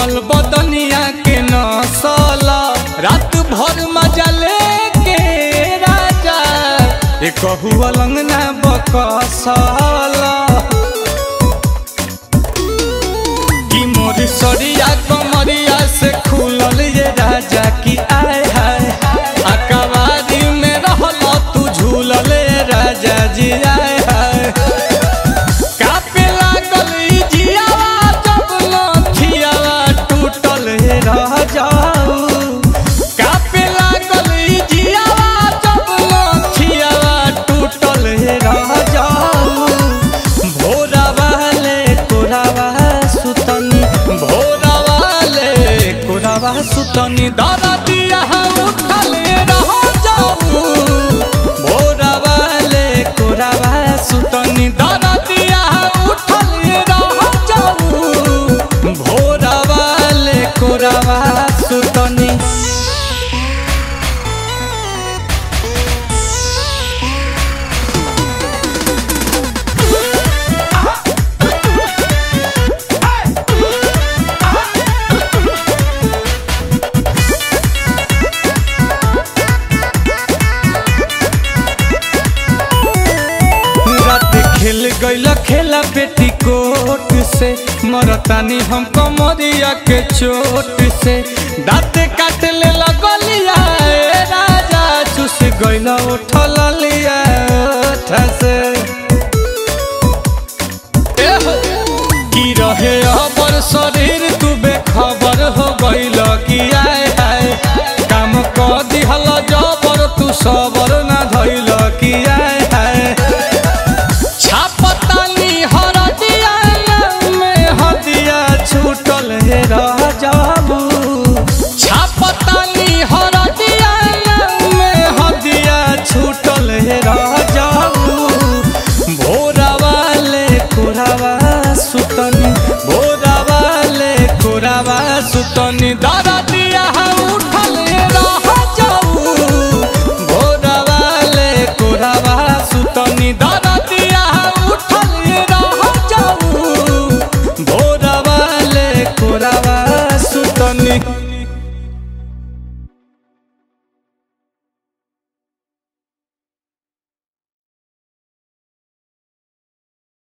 कोमल बदनिया के नसला रात भर मजा लेके राजा ए कहू अलंगना बकसला की मोर सरिया कमरिया से खुलल ये राजा की आय हाय अकबारी में रहल तू झूलल ये राजा जी आय हाय कापे लागल ई जियावा जब लथियावा टूटल हे रह जाऊ कापे लागल ई जियावा जब लथियावा टूटल हे रह जाऊ भोरा वाले कोरावा सुतनी भोरा वाले कोरावा सुतनी दादा दिया उठल रह जाऊ भोरा वाले कोरावा सुतनी दादा दिया उठल रह जाऊ भोरा वाले कोरावा सुतनी रात खेल गईल खेला बेटी कोट से मरतानी हम कमरिया के चोट से दाँत काट ले लगलिया ए राजा चुस गईल उठल लिया ओठ से एहो, की रहे अबर शरीर तू बेखबर हो गईल की आय हाय काम क दिहल जबर तू सबर ना धइल की आय हाय छापतानी हरदिया में हदिया छूटल हे रह जाबू छापतानी हरदिया में हदिया छूटल हे रह जाबू भोरा वाले कोरावा सुतनी भोरा वाले कोरावा सुतनी दादा दिया